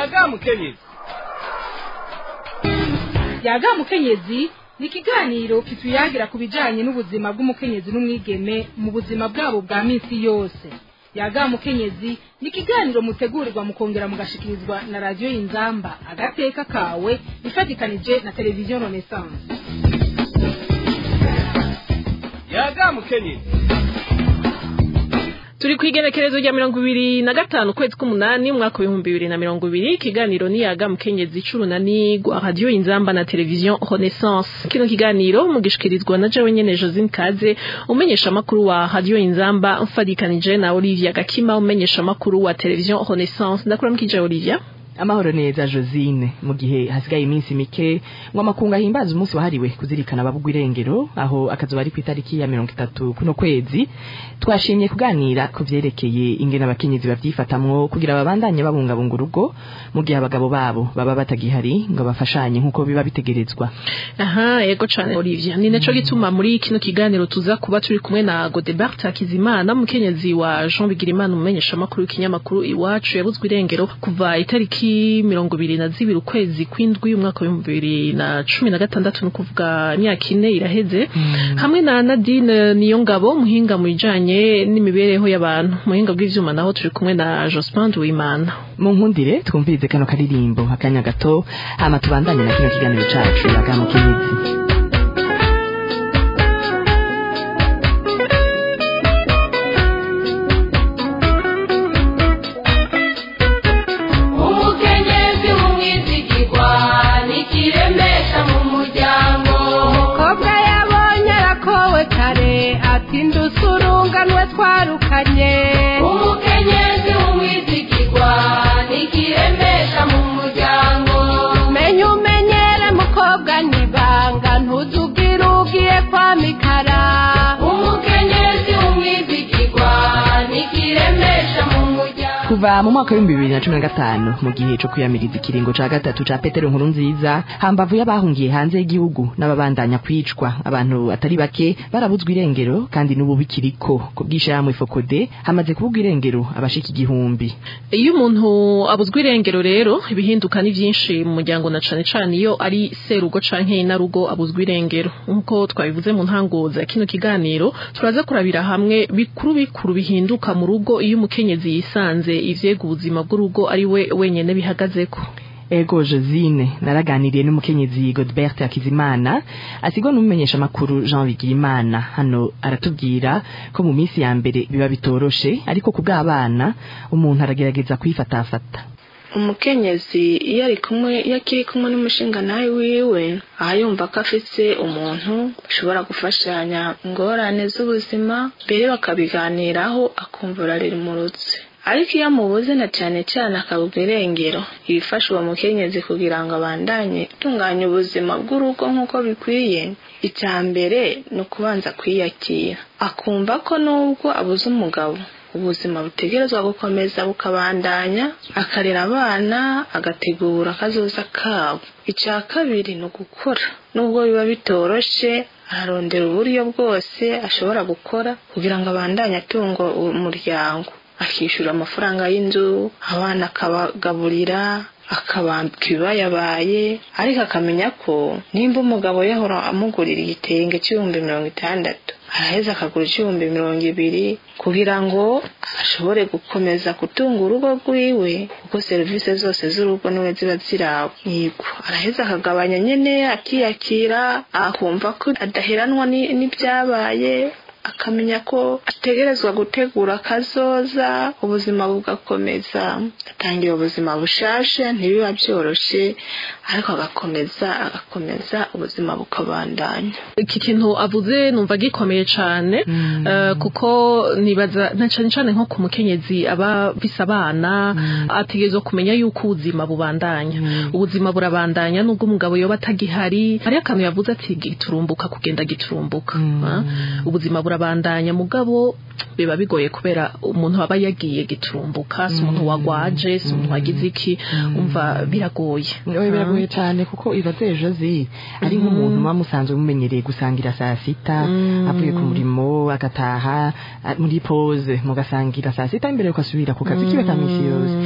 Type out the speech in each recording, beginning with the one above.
yaga mukenyezi yaga mukenyezi ni ikiganiro kituyagira ku bijyanye n'ubuzima bw'umukenyezi n'umwigeme mu buzima bwabo bwa minsi yose yaga mukenyezi ni ikiganiro mutegurirwa mukongera mugashikirizwa na radiyo y'inzamba agateka kawe ifatikanije na televiziyo renaissance yaga mukenyezi turi ku igenekerezo rya mirongo ibiri na gatanu ukwezi k'umunani umwaka w'ibihumbi bibiri na mirongo ibiri ikiganiro ni yaga mukenyezi icurunani rwa radiyo inzamba na televiziyo renaissance kino kiganiro mugishikirizwa na jewe nyene josine kaze umenyesha amakuru wa radiyo inzamba mfadikanije na olivia gakima umenyesha amakuru wa televiziyo renaissance ndakuramukije olivia amahoro neza josine mu gihe hasigaye iminsi mike ngo amakungu ahimbaza umunsi wahariwe kuzirikana ababugwa irengero aho akazuba ari ku itariki ya mirongo itatu kuno kwezi twashimye kuganira ku vyerekeye ingene abakenyezi bavyifatamwo kugira babandanye babungabunga urugo mu gihe abagabo babo baba batagihari ngo bafashanye nk'uko biba bitegerezwa aha yego cane olivia ni naco gituma muri kino kiganiro tuza kuba turi kumwe na godebert hakizimana umukenyezi wa jean bigirimana umumenyesha amakuru w'ikinyamakuru iwacu yabuzwe irengero kuva itariki mirongo ibiri na zibiri ukwezi kw'indwi umwaka w'ibihumbi bibiri na cumi na gatandatu ni ukuvuga imyaka ine iraheze hamwe na nadine niyo ngabo muhinga mu bijanye n'imibereho y'abantu muhinga bw'ivyuma naho turi kumwe na jospin duwimana mu nkundire twumvirize kano karirimbo akanya gato hama tubandanye na kino kiganiro cacu yaga mukenyezi umukenyezi w'umwizigirwa nikiremesha mu muryango umukobwa yabonye arakowe kare ati ndusurunganwe twarukanye umukenyezi w'umwizigirwa nikiremesha mu muryango menya umenyere mukobwa nibanga ntuzubwire ugiye kwa mikara umukenyezi w'umwizigirwa nikiremesha mu muryango kuva mu mwaka w'ibihumbi bibiri na cumi na gatanu mu gihe co kwiyamiriza ikiringo ca gatatu ca petero nkuru nziza hambavu y'abahungiye hanze y'igihugu n'ababandanya kwicwa abantu atari bake barabuzwa irengero kandi n'ubu bikiriko ku bw'ishirahamwe fokode hamaze kubugwa irengero abashika igihumbi iyo umuntu abuzwa irengero rero ibihinduka ni byinshi mu muryango na cane cane iyo ari serugo canke inarugo abuzwa irengero nk'uko twabivuze mu ntango za kino kiganiro turaza kurabira hamwe bikuru bikuru bihinduka mu rugo iyo umukenyezi yisanze ivyega ubuzima bw'urugo ari we wenyene bihagazeko ego josine naraganiriye n'umukenyezi godbert hakizimana asigwa n'umumenyesha amakuru jean bigirimana hano aratubwira ko mu minsi ya mbere biba bitoroshe ariko ku bw'abana umuntu aragerageza kwifatafata umukenyezi iyo ari kumwe iyo akiri kumwe n'umushingantahe wiwe aha yumva ko afise umuntu bashobora gufashanya ingorane z'ubuzima mbere bakabiganiraho akumva ararimurutse ariko iyo amubuze na cyane cyane akabugwa irengero ibifasha uwo mukenyezi kugira ngo abandanye atunganya ubuzima bw'urugo nk'uko bikwiye icya mbere ni ukubanza kwiyakira akumva ko nubwo abuze umugabo ubuzima butegerezwa gukomeza bukabandanya akarera abana agategura akazoza kabo icya kabiri ni ugukora nubwo biba bitoroshe ararondera uburyo bwose ashobora gukora kugira ngo abandanye atunga umuryango akishyura amafaranga y'inzu abana akabagaburira akabambika ibibayabaye ariko akamenya ko nimba umugabo yahora amugurira igitenge cy'ibihumbi mirongo itandatu araheza akagura icy'ibihumbi mirongo ibiri kugira ngo ashobore gukomeza gutunga urugo rwiwe kuko serivisi zose z'urugo niwe ziba zirawe yego araheza akagabanya nyine akiyakira akumva ko adaheranwa ni- n'ibyabaye akamenya ko ategerezwa gutegura akazoza ubuzima bugakomeza atangira ubuzima bushashe ntibiba byoroshe ariko agakomeza agakomeza ubuzima bukabandanya iki kintu avuze numva gikomeye cane eh, kuko nibaza na cane cane nko ku mukenyezi aba afise abana ategerezwa kumenya yuko ubuzima bubandanya ubuzima burabandanya nubwo umugabo yoba atagihari hariyo akantu yavuze ati giturumbuka kugenda giturumbuka ah, ubuzima burabandanya mugabo biba bigoye kubera umuntu aba yagiye giturumbuka si umuntu wagwaje si umuntu wagize iki umva biragoye Oya, biragoye cyane kuko ibaze jozi ari nk'umuntu muba musanzwe mumenyereye gusangira saa sita avuye ku murimo agataha a- muri pose mugasangira saa sita imbere yuko asubira ku kazi kiwe ka misi yose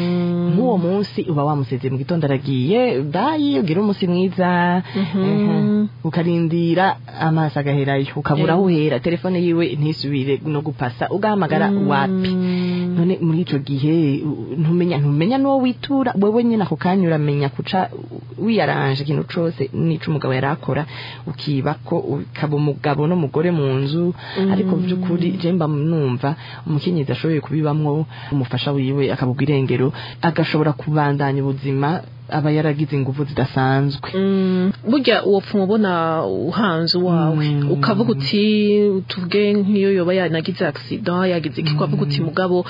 nk'uwo munsi uba wamusezeye mu gitondo aragiye bayi ugira umunsi mwiza ehe, ukarindira amaso agaherayo ukabura aho uhera telefone yiwe ntisubire no gupasa ugahamagara wapi none muri ico gihe u- ntumenya ntumenya n'uwo witura wewe nyine ako kanya uramenya kuca wiyaranje ikintu cose n'ico umugabo yari akora ukiba ko ukaba umugabo n'umugore mu nzu ariko by'ukuri je mba numva umukenyezi ashoboye kubibamwo umufasha wiwe akabugwa irengero agashobora kubandanya ubuzima aba yaragize ingufu zidasanzwe Mm, burya uwo pfuma ubona uhanze uwawe Mm. ukavuga uti tuvuge nk'iyo yoba yanagize accident yagize iki ukavuga uti mugabo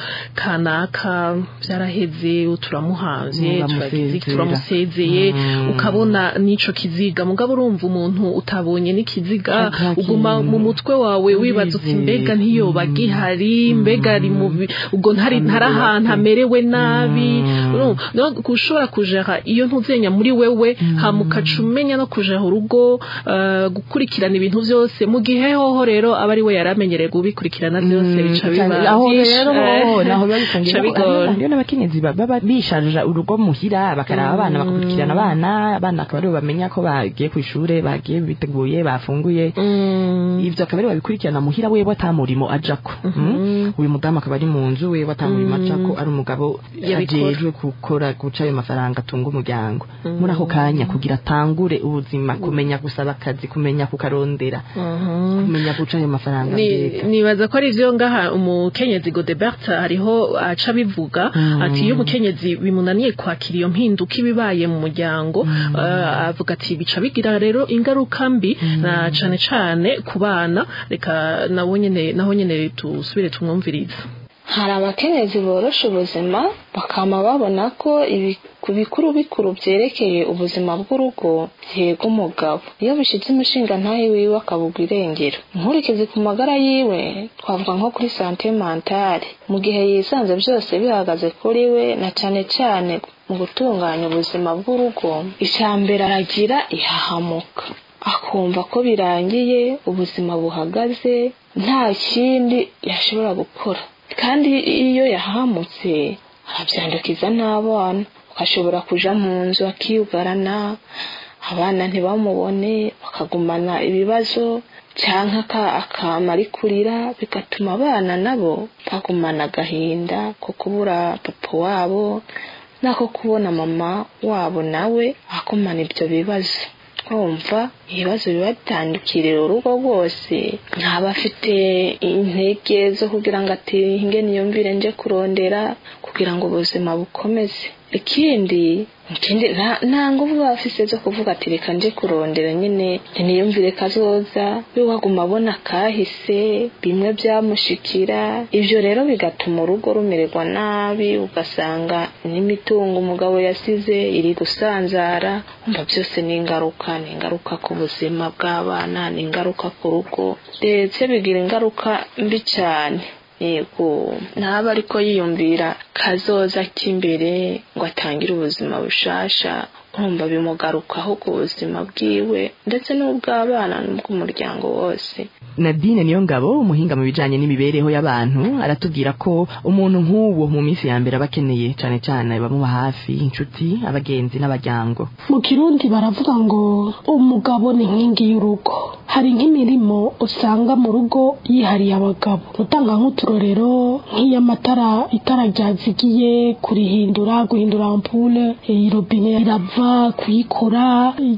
kanaka byaraheze turamuhanze turagize iki, turamusezeye Mm. ukabona n'ico kiziga mugabo urumva umuntu utabonye n'ikiziga Ataki- uguma mu mutwe wawe wibaza uti Ubizi. mbega ntiyoba gihari mbega ari mu bi- ubwo ntari ntari ahantu amerewe nabi Mm. Urumva, no ushobora kujera iyo ntuzenya muri wewe hama ukaca umenya no kuja urugo eh, gukurikirana ibintu byose mu gihe hoho rero aba ari we yari amenyereye gubikurikirana byose bica biba aho byinshi, rero eh, ho naho biba bifungiye bica bigora hariyo n'abakenyezi baba bisharija urugo muhira bakaraba abana bakakurikirana abana abana akaba aribo bamenya ko bagiye ku ishure bagiye biteguye bafunguye Mm. ivyo akaba ari babikurikirana muhira wewe atamurimo ajako Mm. uyu mudamu akaba ari mu nzu wewe atamurimo ajako ari umugabo Yabikora. ajejwe gukora guca ayo mafaranga atunga umuryango muri ako kanya kugira atangure ubuzima kumenya gusaba akazi kumenya kukarondera Mhm. kumenya guca ayo mafaranga Ni- mbega nibaza ko ari vyo ngaha umukenyezi Godebert hariho aca bivuga Mm. ati iyo umukenyezi bimunaniye kwakira iyo mpinduka ibibaye mu muryango eh, avuga ati bica bigira rero ingaruka mbi na cane cane ku bana reka nabo nyene naho nyene tusubire tumwumvirize hari abakenyezi borosha ubuzima bakama babona ko ibi- ku bikuru bikuru byerekeye ubuzima bw'urugo byega umugabo iyo bishyitse umushinga ntahe wiwe akabugwa irengero inkurikizi ku magara yiwe twavuga nko kuri sante mentale mu gihe yisanze byose bihagaze kuri we na cane cane mu gutunganya ubuzima bw'urugo icya mbere aragira ihahamuka akumva ko birangiye ubuzima buhagaze nta kindi yashobora gukora kandi iyo yahamutse arabyandukiza n'abana ashobora kuja mu nzu akiyugarana abana ntibamubone bakagumana ibibazo cyangwa akama ari kurira bigatuma abana nabo bagumana agahinda ko kubura papa wabo n'ako kubona mama wabo nawe agumana ibyo bibazo twumva ibibazo biba bitandukiriye urugo rwose ntaba afite intege zo kugira ngo ati hinge niyumvire nje kurondera kugira ngo ubuzima bukomeze ikindi ikindi nta nguvu baba afise zo kuvuga ati reka nje kurondera nyine niyumvire kazoza we waguma abona kahise bimwe byamushikira ibyo rero bigatuma urugo rumererwa nabi ugasanga n'imitungo umugabo yasize iri gusanzara umva byose ni ingaruka ni ingaruka ku buzima bw'abana ni ingaruka ku rugo ndetse bigira ingaruka mbi cyane yego ntaba ariko yiyumvira kazoza k'imbere ngo atangire ubuzima bushasha urumva bimugarukaho ku buzima bwiwe ndetse n'ubw'abana n'ubw'umuryango wose nadine niyo ngabo umuhinga mu bijanye n'imibereho y'abantu aratubwira ko umuntu nk'uwo mu minsi ya mbere aba akeneye cane cane bamuba hafi inshuti abagenzi n'abaryango mu kirundi baravuga ngo umugabo ni inkingi y'urugo hari nk'imirimo usanga mu rugo yihariye abagabo utanga nk'uturorero nk'iy'amatara itara ryazigiye kurihindura guhindura ampule irobine irava kuyikora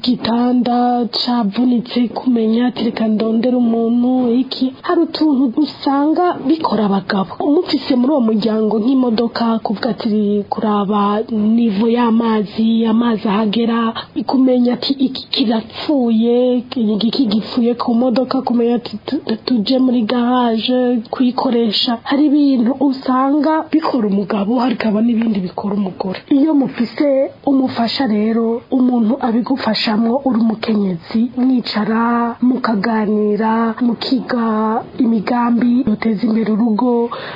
igitanda cavunitse kumenya tereka ndondera umuntu iki hari utuntu usanga bikora abagabo umufise muri uwo muryango nk'imodoka kuvuga ati kuraba nivo y'amazi amazi ahagera kumenya ati iki kirapfuye iki gipfuye ku modoka kumenya ati tuje muri garage kuyikoresha hari ibintu usanga bikora umugabo hakaba n'ibindi bikora umugore iyo mufise umufasha rero rero umuntu abigufashamwo uri umukenyezi mwicara mukaganira mukiga imigambi yoteza imbere urugo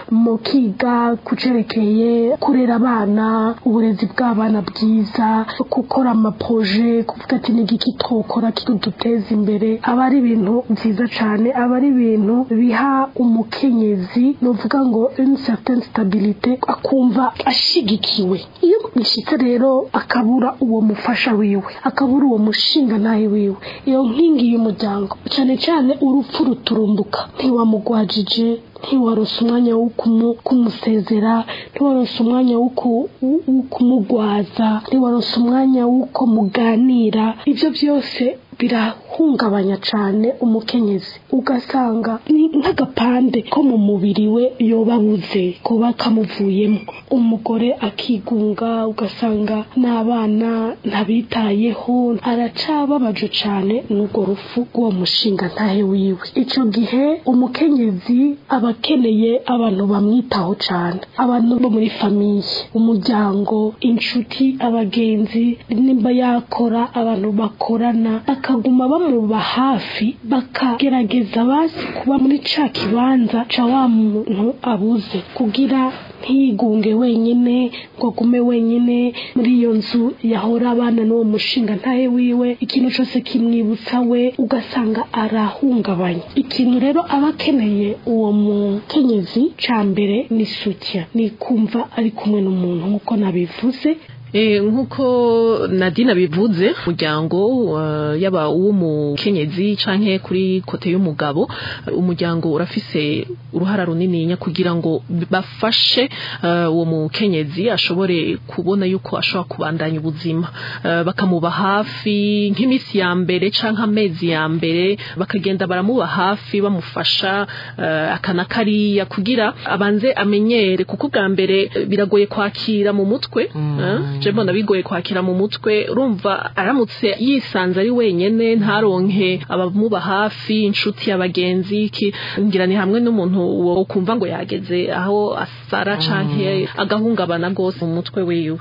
mukiga kucerekeye kurera abana uburezi bw'abana bwiza gukora amaproje kuvuga ati ni igiki twokora kiduteza imbere aba ari ibintu byiza cyane aba ari ibintu biha umukenyezi nuvuga ngo une certaine stabilité akumva ashigikiwe iyo bishyitse rero akabura uwo mufasha wiwe akabura uwo mushinga nawe wiwe iyo nkingi y'umuryango cyane cyane urupfu ruturumbuka ntiwamugwajije ntiwarose umwanya wo kumu- kumusezera ntiwarose umwanya wo ku- wo kumugwaza ntiwarose umwanya w'uko muganira ibyo byose birahungabanya cyane umukenyezi ugasanga ni nk'agapande ko mu mubiri we yoba abuze kuba kamuvuyemo umugore akigunga ugasanga n'abana ntabitayeho aracababaje cyane n'urwo rufu rw'uwo mushinga ntahe wiwe icyo gihe umukenyezi aba akeneye abantu bamwitaho cyane abantu bo muri famiye umuryango inshuti abagenzi nimba yakora abantu bakorana bakaguma bamuba hafi bakagerageza basi kuba muri ca kibanza ca wa muntu abuze kugira ntiyigunge wenyine ngo agume wenyine muri iyo nzu yahora abana n'uwo mushinga ntahe wiwe ikintu cyose kimwibutsa we ugasanga arahungabanya ikintu rero aba akeneye uwo mukenyezi ca mbere ni sutya ni kumva ari kumwe n'umuntu nk'uko nabivuze Eh, nk'uko nadine bivuze umuryango uh, yaba uw'umukenyezi canke kuri kote y'umugabo uh, umuryango urafise uruhara runininya kugira ngo bafashe uh, uwo mukenyezi ashobore kubona yuko ashobora kubandanya ubuzima uh, bakamuba hafi nk'imisi ya mbere canke amezi ya mbere bakagenda baramuba hafi bamufasha uh, akana kariya kugira abanze amenyere kuko bwa mbere eh, biragoye kwakira mu mutwe eh, je mbona bigoye kwakira mu mutwe urumva aramutse yisanze ari wenyene ntaronke abamuba hafi inshuti abagenzi iki ngira ni hamwe n'umuntu wo kumva ngo yageze aho asara canke agahungabana gose mu mutwe wiwe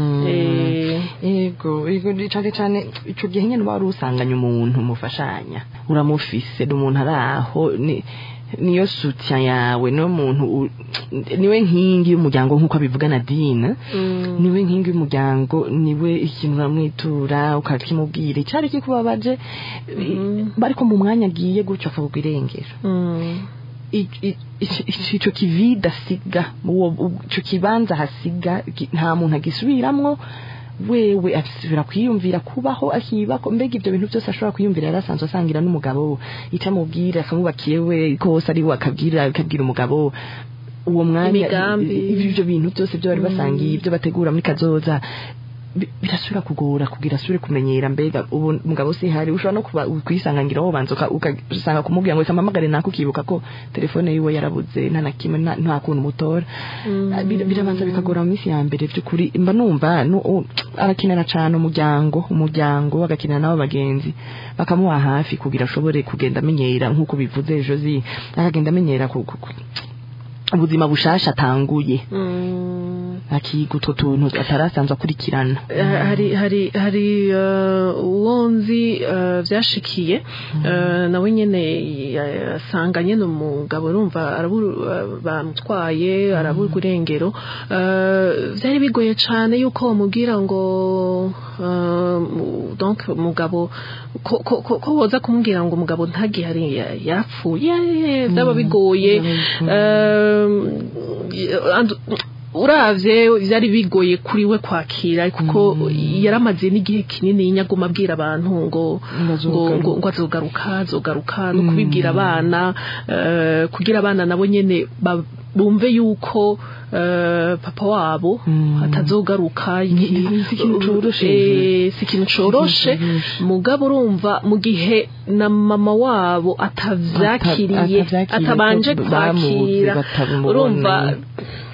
Eh, yego yego cyane cyane icyo gihe nyine uba wari usanganye umuntu mufashanya uramufise ni umuntu ari aho ni niyo sutya yawe niyo muntu u- niwe nkingi y'umuryango nk'uko abivuga Nadine niwe nkingi y'umuryango niwe ikintu uramwitura ukakimubwira icyari kikubabaje bariko mu mwanya agiye gutyo akavuga irengero mm, I- i- i- i- ico kivida asiga uwo u- ico kibanza hasiga ki- nta muntu agisubiramwo wewe asubira kwiyumvira kubaho akibako mbega ibyo bintu byose ashobora kwiyumvira yari asanzwe asangira n'umugabo icyo amubwira akamubakire we kose ari we akabwira akabwira umugabo uwo mwanya Imigambi. i- ibyo bintu byose byo bari basangiye ibyo bategura muri kazoza bi- birasubira kugora kugira asubire kumenyera mbega ubu mugabo si hari ushobora no kuba kwisangangira aho banza uka- ugasanga kumubwira ngo kamamagare nako ukibuka ko telefone yiwe yarabuze nta na kimwe nta- nta kuntu umutora Bir- birabanza bikagora mu minsi ya mbere by'ukuri mba numva nu- u- arakenera cyane umuryango umuryango agakenera n'abo bagenzi bakamuha hafi kugira ashobore kugenda amenyera nk'uko bivuze josi akagenda amenyera ku- ku- ku- ubuzima bushasha atanguye mm. akiga utwo tuntu atarasanzwe akurikirana hari hari hari eh, uwo nzi eh, byashikiye eh, nawe nyene yasanga nyene umugabo urumva arabura bamutwaye arabura irengero eh, byari bigoye cyane yuko bamubwira ngo eh, mu- donc umugabo ko ko- ko ko woza kumubwira ngo umugabo ntagihari ya- yarapfuye byaba bigoye eh, and- uravye byari bigoye kuri we kwakira kuko yaramaze n'igihe kinini nyaguma abwira abantu ngo ngo ngo ngo azogaruka azogaruka no kubibwira abana eh, kugira abana nabo nyene ba- bumve yuko eh, papa wabo atazogaruka iki- si ikintu coroshe. Eh, si ikintu coroshe mugabo urumva mu gihe na mama wabo atavyakiriye Ata- atavyakiriye atabanje ko bamuzi, kwakira batabimubona. urumva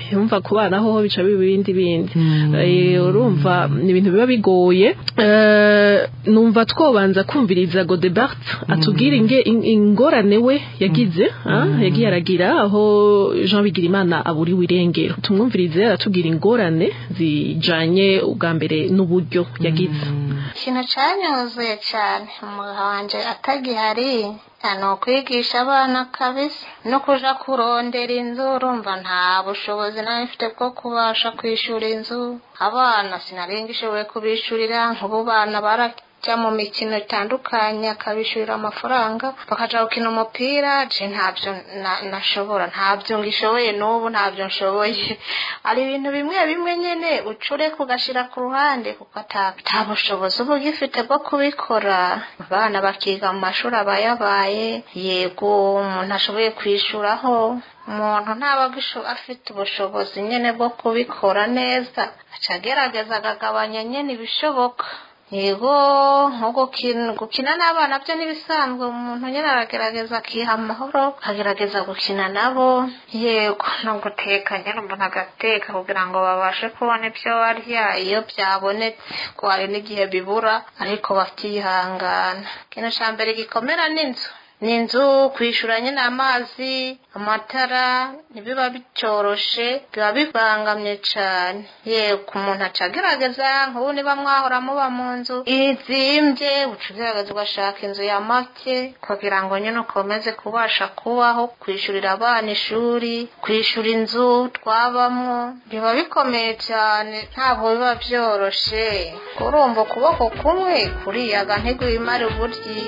yumva ku bana hoho bica biba ibindi bindi Eh, urumva ni ibintu biba bigoye Eh, numva twobanza kumviriza Godebert atubwira inge in- ingorane we yagize ah, yagiye aragira aho Jean Bigirimana aburiwe irengero tumwumvirize aratubwira ingorane zijanye ubwa mbere n'uburyo yagize ikintu cyanyuzuye cyane umugabo wanje atagihari ni ukwigisha abana kabisa no kuja kurondera inzu urumva nta bushobozi nari mfite bwo kubasha kwishura inzu abana sinari ngishoboye kubishurira nk'ubu bana barajya mu mikino itandukanye akabishurira amafaranga bakaja gukina umupira je ntabyo na- nashobora ntabyo ngishoboye n'ubu ntabyo nshoboye hari ibintu bimwe bimwe nyene ucureka ugashira ku ruhande kuko ata- ata bushobozi uba ugifite bwo kubikora abana bakiga mu mashuri aba yabaye yego umuntu ashoboye kwishuraho umuntu ntaba agisho- afite ubushobozi nyene bwo kubikora neza aca agerageza akagabanya nyene ibishoboka yego nko gukina gukina n'abana byo n'ibisanzwe umuntu nyine aragerageza akiha amahoro akagerageza gukina nabo yego no guteka nyine umuntu agateka kugira ngo babashe kubona ibyo barya iyo byabonetse ko hari n'igihe bibura ariko bakihangana ikintu cya mbere gikomera ni inzu ni inzu kwishyura nyine amazi amatara ntibiba bicyoroshe biba bibangamye cyane yego umuntu aca agerageza nk'ubu niba mwahora muba mu nzu izimbye uca ugerageza ugashaka inzu ya make kugira ngo nyine ukomeze kubasha kubaho kwishyurira abana ishuri kwishyura inzu twabamo biba bikomeye cyane ntabwo biba byoroshe urumva ukuboko kumwe kuriyaga ntigwimare uburyi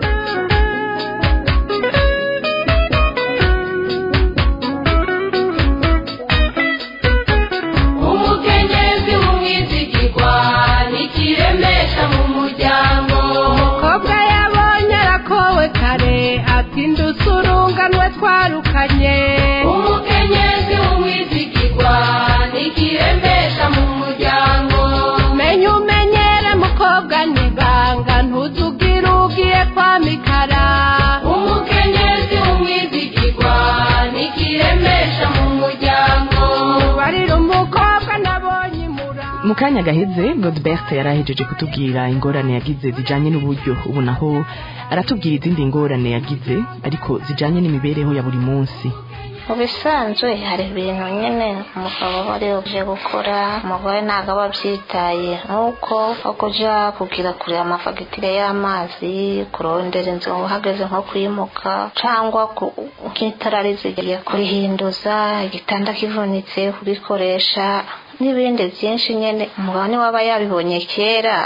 umukenyezi w'umwizigirwa nikiremesha mu muryango umukobwa yabonye arakowe kare ati ndusurunganwe twarukanye umukenyezi w'umwizigirwa nikiremesha mu muryango menya umenyere mukobwa nibanga ntuzugire ugiye kwa mikara umukenyezi w'umwizigirwa nikiremesha mu muryango barira umukobwa nabonye imura mu kanya gaheze godbert yari ahejeje kutubwira ingorane yagize zijanye n'uburyo ubu naho aratubwira izindi ngorane yagize ariko zijanye n'imibereho ya buri munsi mu bisanzwe hari ibintu nyine umugabo aba ari uje gukora umugore ntabwo aba abyitaye nk'uko nko kuja kugira kure amafagitire y'amazi kurondera inzu uhageze nko kwimuka cyangwa ku- nk'itara rizigiye kurihinduza igitanda kivunitse kubikoresha n'ibindi byinshi nyine umugabo niwe aba yabibonye kera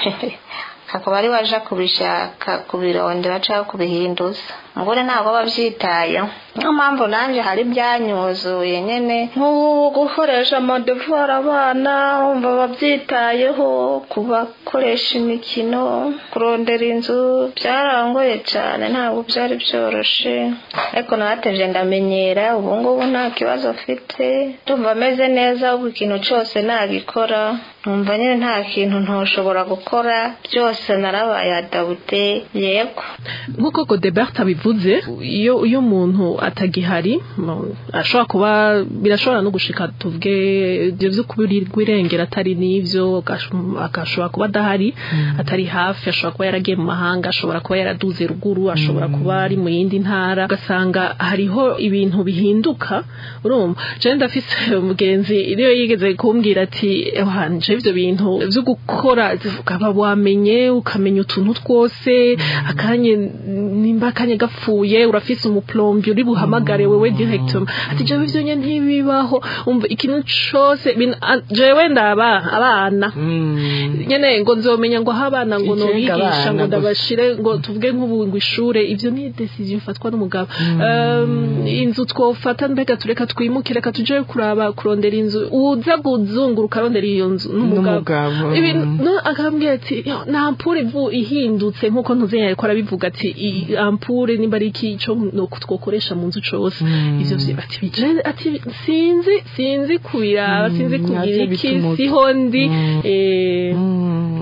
akaba ari waje kubishaka kubirondera cyangwa kubihinduza umugore ntabwo aba abyitayeho niyo mpamvu nanjye hari byanyuzuye nyine nk'ubu gukoresha amadevuwari abana wumva babyitayeho kubakoresha imikino kurondera inzu byarangoye cyane ntabwo byari byoroshye ariko nateje ndamenyera ubu ngubu nta kibazo mfite ndumva ameze neza ubu ikintu cyose nagikora numva nyine nta kintu ntoshobora gukora byose narabaye adawute yego nk'uko godebert abivuze iyo iyo umuntu atagihari mu- ashobora kuba birashobora no gushika tuvuge ibyo byo kubirirwa irengera atari n'ibyo agash- agashobora kuba adahari atari hafi ashobora kuba yaragiye mu mahanga ashobora kuba yaraduze ruguru ashobora kuba ari mu yindi ntara ugasanga hariho ibintu bihinduka urumva jewe ndafise umugenzi iyo yigeze kumbwira ati wanje ivyo bintu vyo gukora ukaba wamenye ukamenya utuntu twose akanye nimba akanye gapfuye urafise umuplombi uri buhamagare wewe directement ati jewe ivyo nye ntibibaho umva ikintu cose bin- a- jewe ndaba abana nyene ngo nzomenya ngo aho abana ngo Icenga nobigisha abana ngo gusa. ndabashire ngo tuvuge nk'ubu ngo ishure ivyo ni decision ifatwa n'umugabo Um, inzu twofata mbega tureka twimuke reka tuje kuraba kurondera inzu uza kuzunguruka arondera iyo nzu n'umugabo N'umugabo, Ibintu- mm. no, akambwira ati "Yo, nta ampure ivu ihindutse nk'uko ntuzenya ariko arabivuga ati "I- ampure nimba ari iki co no- twokoresha mu nzu cose ivyo vyo ati "Bije- ati sinzi sinzi kubiraba sinzi kugira navyo iki bituma- siho ndi Mm. eh, Mm.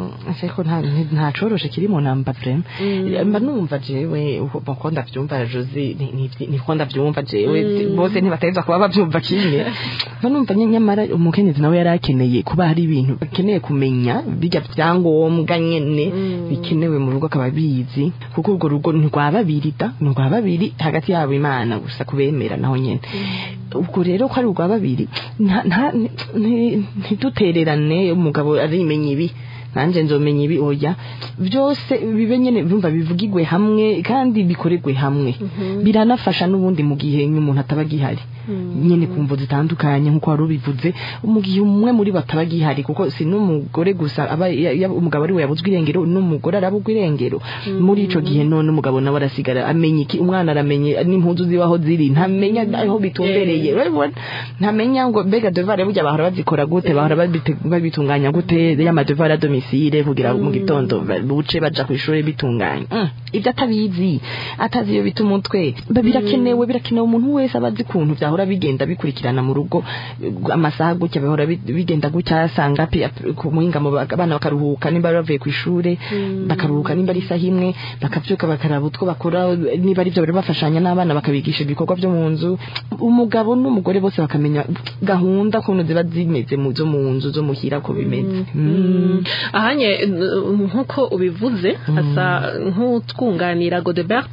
ariko nta nta coroshe kiri mu namba vrema mba numva jewe uko ndavyumva Josie ni- ni- niko ndavyumva jewe bose ntibateza kuba bavyumva kimwe mba numva nye- nyamara umukenyezi nawe yari akeneye kuba hari ibintu akeneye kumenya bijya vyangombwa nyene bikenewe mu rugo akaba bizi kuko urwo rugo ni rwa babiri da ni rwa babiri hagati yabo imana gusa kubemera naho nyene ubwo rero ko ari urwa babiri nta- nta- nti- ntidutererane umugabo arimenya ibi nanjye nzomenya ibi oya byose bibe nyene bumva bivugirwe hamwe kandi bikorerwe hamwe biranafasha n'ubundi mu gihe umuntu ataba gihari nyene ku mvo zitandukanye nk'uko wari ubivuze mu gihe umwe muri bo ataba gihari kuko si n'umugore gusa aba ya- ya- umugabo ari we yabuzwe irengero n'umugore arabuzwa irengero muri ico gihe none umugabo nawe arasigara amenya iki umwana aramenye n'impuzu zibaho ziri ntamenya aho bitumbereye urabibona? ntamenya ngo mbega devare burya bahora bazikora gute bahora babite- babitunganya gute y'amadevare ya domisile kugira mu gitondo ba- buce baja ku ishuri bitunganya Mm, ibyo atabizi atazi iyo bita umutwe Ba- birakenewe birakenewe umuntu wese aba azi ukuntu byahora bigenda bikurikirana mu rugo eh, amasaha gutya bihora bi- bigenda gutya asanga pi- ap- ku muhingamo ba- abana bakaruhuka nimba bari bavuye ku ishuri bakaruhuka nimba ari isaha imwe bakavyuka bakaraba utwo bakora niba ari byo bari bafashanya n'abana bakabigisha ibikorwa byo mu nzu umugabo n'umugore bose bakamenya gahunda ukuntu ziba zimeze mu zo mu nzu zo muhira ko bimeze Mm. ahanye n- nk'uko ubivuze asa nk'utwunganira godebert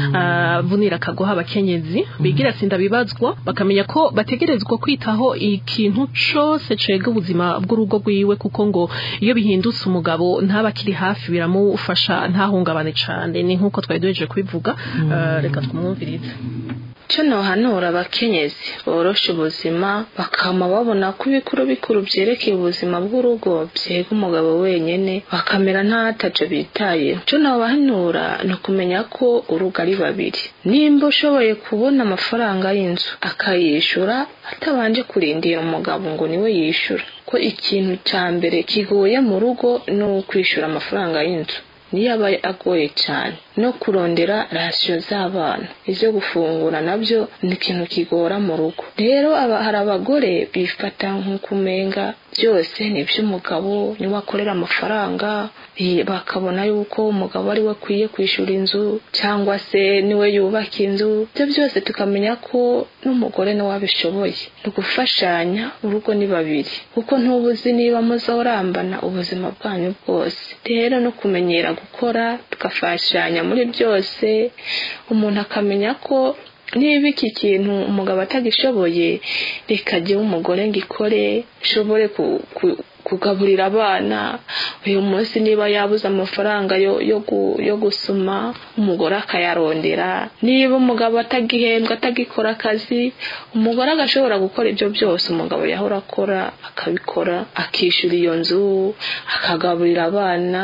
avunira akagoha abakenyezi bigira sinda bibazwa bakamenya ko bategerezwa kwitaho ikintu cose cega ubuzima bw'urugo rwiwe kuko ngo iyo bihindutse umugabo ntaba akiri hafi biramufasha ntahungabane cane ni nk'uko twari duhejeje kubivuga Eh, reka twumvirize cyo nohanura abakenyezi borosha ubuzima bakama babona ko ibikuru bikuru byerekeye ubuzima bw'urugo byega umugabo wenyene bakamera ntataco bitayeho cyo nobahanura ni ukumenya ko urugo ari babiri nimba ushoboye kubona amafaranga y'inzu akayishura atabanje kurindira umugabo ngo niwe yishura ko ikintu cya mbere kigoye mu rugo ni ukwishura amafaranga y'inzu niyo aba agoye cyane no kurondera rasiyo z'abana ibyo gufungura nabyo ni ikintu kigora mu rugo rero aba hari abagore bifata nk'ukumenga byose ni iby'umugabo niwe akorera amafaranga eh, bakabona yuko umugabo ari we akwiye kwishyura inzu cyangwa se niwe yubaka inzu ibyo byose tukamenya ko n'umugore nawe abishoboye ni ugufashanya urugo ni babiri kuko ntubuzi niba muzorambana ubuzima bwanyu bwose rero no kumenyera gukora tugafashanya muri byose umuntu akamenya ko niba iki kintu umugabo atagishoboye reka jyewe umugore ngikore nshobore ku- ku- kugaburira abana uyu munsi niba yabuze amafaranga yo, yo, gu, yo gusuma umugore akayarondera niba umugabo atagihembwa atagikora akazi umugore agashobora gukora ibyo byose umugabo yahora akora akabikora akishyura iyo nzu akagaburira abana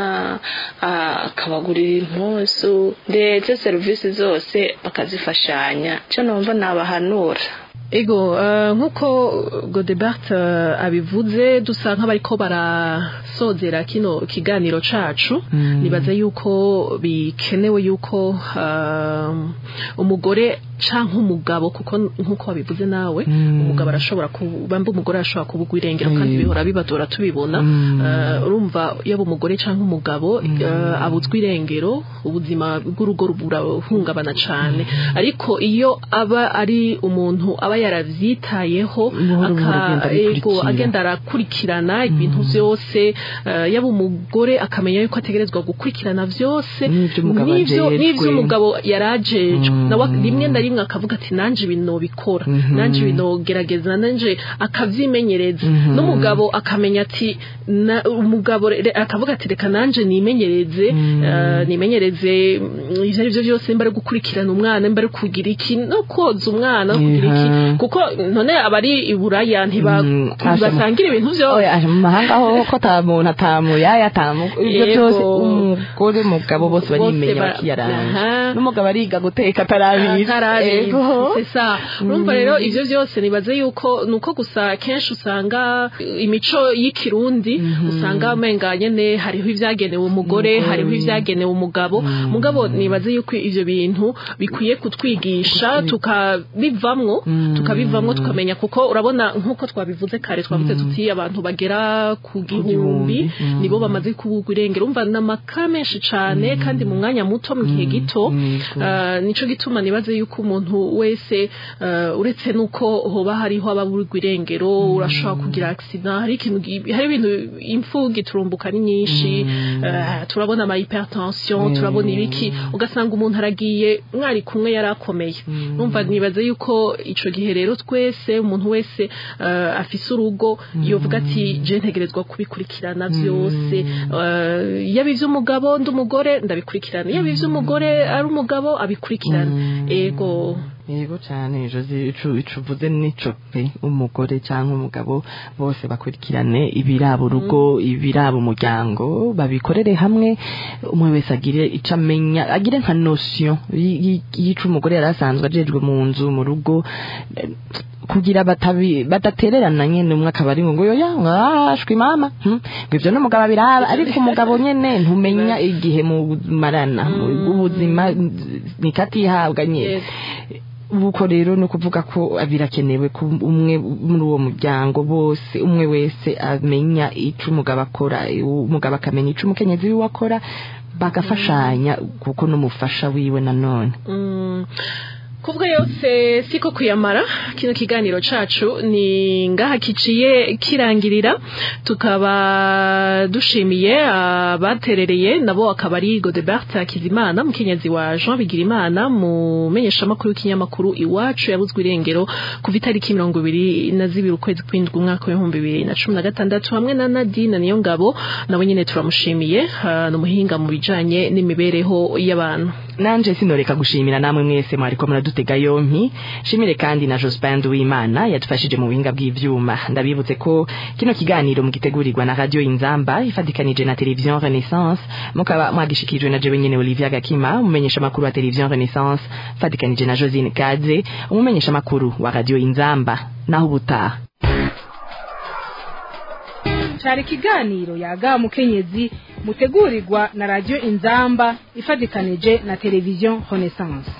a- akabagurira impuzu ndetse serivisi zose bakazifashanya cyo numva nabahanura Ego uh, nkuko Godebert uh, abivuze dusa nk'abariko barasozera kino kiganiro cacu Mm. nibaza yuko bikenewe yuko uh, umugore canke umugabo kuko nkuko wabivuze nawe Mm. umugabo arashobora kubamba umugore arashobora kubugwa irengero kandi Mm. bihora bibadora tubibona Mm. uh, urumva yaba umugore canke umugabo uh, abuzwa irengero ubuzima bw'urugo burahungabana cane ariko iyo aba ari umuntu aba yaravyitayeho Buhoro buhoro agenda aka- ego, abikurikira. agenda arakurikirana ibintu vyose uh, yaba umugore akamenya yuko ategerezwa gukurikirana vyose N'ivyo umugabo n'ivyo ajejwe. n'ivyo umugabo yarajejwe Mm. nawe rimwe na rimwe akavuga ati nanje ibintu bikora Mhm. nanje ibintu gerageza nanje akavyimenyereza Mhm. n'umugabo akamenya ati na- umugabo re- akavuga ati reka nanje nimenyereze Mm. eh, nimenyereze mm, ivyo ari vyo byose mba ari gukurikirana umwana mba ari kugira iki no koza umwana no kugira iki Mhm. kuko none abari iburaya ntiba- Mm, ntibasangira ibintu vyose oya aje mu mahanga ho ko ata muntu atamuyaya atamu ibyo Yego. byose umugore umugabo bose barimenya ba- bakiyaranga Aha. n'umugabo ariga guteka atarabizi babizi Ego. c'est ça urumva rero ivyo vyose nibaze yuko nuko gusa kenshi usanga imico y'ikirundi usanga umenga nyene hariho ivyagenewe umugore hariho ivyagenewe umugabo mugabo nibaze yuko ivyo bintu bikwiye kutwigisha tukabivamwo tukabivamwo tukamenya kuko urabona nkuko twabivuze kare twavuze tuti abantu bagera ku gihumbi nibo bamaze kubugwa irengero umva n'amaka menshi cane kandi mu mwanya muto mu gihe gito Uh, nico gituma nibaze yuko umuntu wese uh, uretse nuko hoba hariho ababurwa irengero urashobora kugira accident hari ikintu gi- hari ibintu impfu giturumbuka ni nyinshi uh, turabona ama hypertension turabona ibiki ugasanga umuntu aragiye mwari kumwe yarakomeye numva nibaze yuko ico gihe rero twese umuntu wese uh, afise urugo yovuga ati je ntegerezwa kubikurikirana vyose uh, yaba ivy'umugabo ndi umugore ndabikurikirana yaba ivy'umugore ari umugabo abikurikirana ego yego cyane josi icu icuvuze nico pe umugore cyangwa umugabo bose bakurikirane ibiraba urugo ibiraba umuryango babikorere hamwe umwe wese agire ico amenya agire nka notion y- y- y'ico umugore yari asanzwe ajejwe mu nzu mu rugo eh, kugira batabi badatererana nyene umwe akaba ari ngo yoya ngashwi mama hmm? ngo ivyo n'umugabo abiraba ariko umugabo nyene ntumenya igihe mumarana ubuzima ni katihabwa nyene uko rero ni ukuvuga ko birakenewe ko umwe muri uwo muryango bose umwe wese amenya icyo umugabo akora umugabo akamenya icyo umukenyezi wiwe akora bagafashanya kuko n'umufasha wiwe nanone Mm. kubwo yose siko kuyamara kino kiganiro cacu ni ngaha kiciye kirangirira tukaba dushimiye abaterereye nabo akaba ari Godebert Hakizimana mukenyezi wa Jean Bigirimana mu menyeshamakuru w'ikinyamakuru iwacu yabuzwe irengero kuva itariki mirongo ibiri na zibiri ukwezi kw'indwi umwaka w'ibihumbi bibiri na cumi na gatandatu hamwe na Nadine niyo ngabo nabo nyene turamushimiye ah, ni umuhinga mu bijanye n'imibereho y'abantu nanje sinoreka gushimira namwe mwese mwariko muradutega yompi shimire kandi na Jospin Uwimana yadufashije mu buhinga bw'ivyuma ndabibutse ko kino kiganiro mugitegurirwa na radio Inzamba ifatikanije na television Renaissance mukaba mwagishikijwe na jewe nyene Olivia Gakima umumenyesha makuru wa television Renaissance fatikanije na Josine Kaze umumenyesha makuru wa radio Inzamba naho ubutaha cari ikiganiro yaga mukenyezi mutegurirwa na radio inzamba ifatikanije na televiziyo renaissance